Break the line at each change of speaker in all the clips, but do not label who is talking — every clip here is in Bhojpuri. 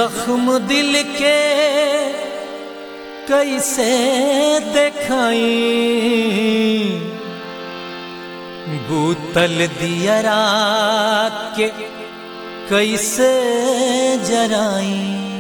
जख्म दिल के कैसे देखाई बूतल दिया रात के कैसे जराई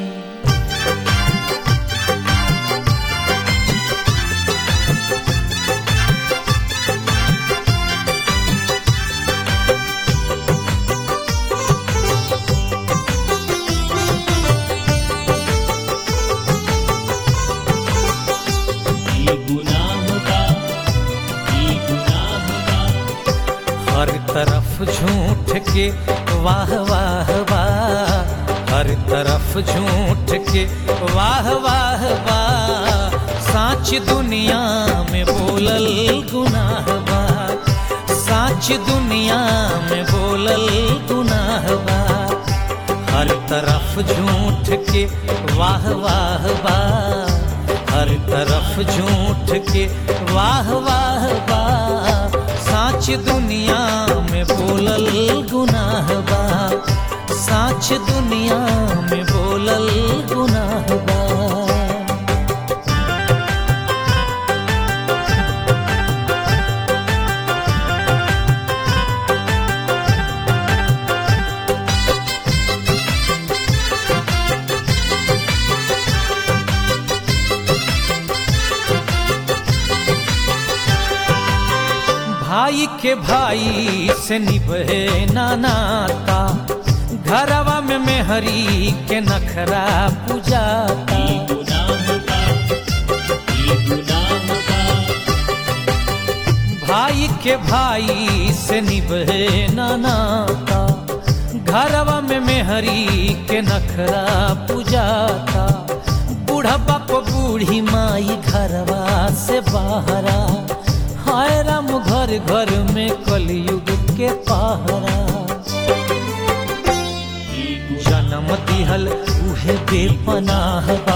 ये गुनाह का ये गुनाह का
हर तरफ झूठ के वाह वाह वाह हर तरफ झूठ के वाह वाह वाह साच दुनिया में बोलल गुनाह बा साच दुनिया में बोलल गुनाह बा हर तरफ झूठ के वाह वाह वाह हर तरफ झूठ के वाह वाह वाह साच दुनिया में बोलल गुनाह बा साच दुनिया में बोलल गुनाह बा भाई के भाई से निभे ना नाता घरवा में मेहरी के नखरा पुजाता
ये गुनाह का ये गुनाह का
भाई के भाई से निभे ना नाता घरवा में मेहरी के नखरा पुजाता बूढ़ा बाप बूढ़ी माई घरवा से बाहरा हाय राम घर घर में कलयुग के पहरा जन्म दिहल उहे बेपनाह बा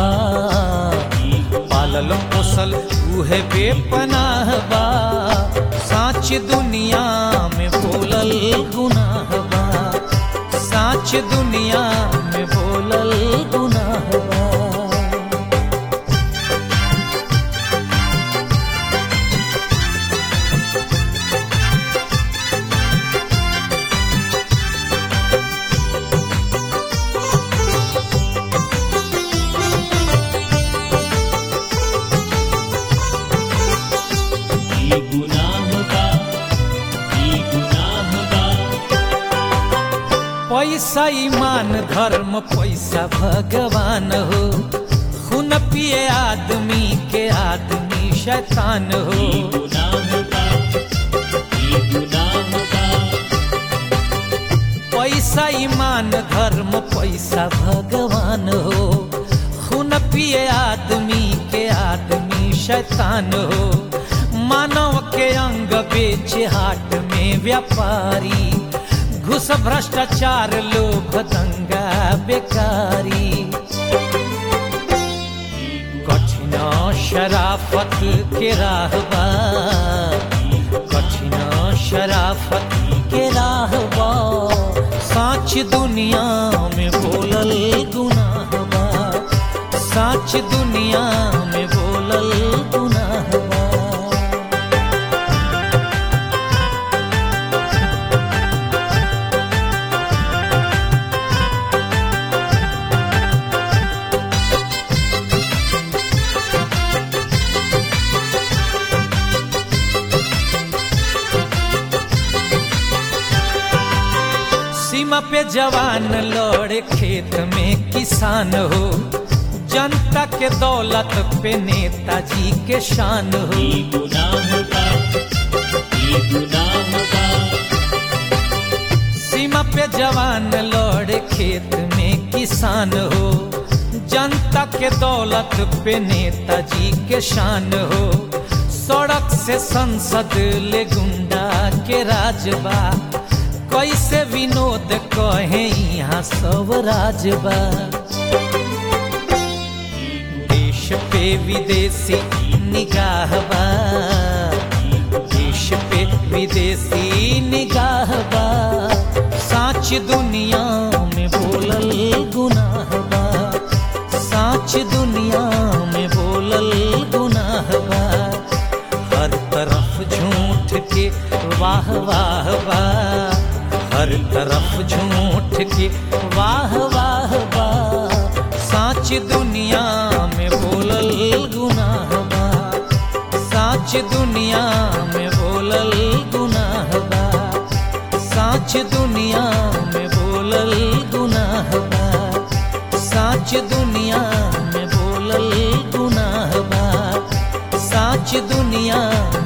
पालल पोसल उहे बेपनाह बा साच दुनिया में बोलल गुनाह बा साच दुनिया में बोलल गुनाह बा
ये गुनाह का ये गुनाह का
पैसा ईमान धर्म पैसा भगवान हो खून पिए आदमी के आदमी शैतान हो
ये गुनाह का ये गुनाह का
पैसा ईमान धर्म पैसा भगवान हो खून पिए आदमी के आदमी शैतान हो मानव के अंग बेचे हाट में व्यापारी घुस भ्रष्टाचार लोभ दंगा बेकारी कठिन शराफत के राहबा कठिन शराफत के राहबा साच दुनिया में बोलल गुनाह बा साच दुनिया में बोलल गुनाह बा सीमा पे जवान लौड़े खेत में किसान हो जनता के दौलत पे नेताजी के शान हो
ये गुनाह का ये गुनाह का
सीमा पे जवान लौड़े खेत में किसान हो जनता के दौलत पे नेताजी के शान हो सड़क से संसद ले गुंडा के राजबा कैसे विनोद कहे यहाँ सब राजबा देश पे विदेशी निगाह बा देश पे विदेशी निगाह बा साच दुनिया में बोलल गुनाह बा तरफ झूठ के वाह वाह वाह साच दुनिया में बोलल गुनाह बा साच दुनिया में बोलल गुनाह बा साच दुनिया में बोलल गुनाह बा साच दुनिया में बोलल गुनाह बा साच दुनिया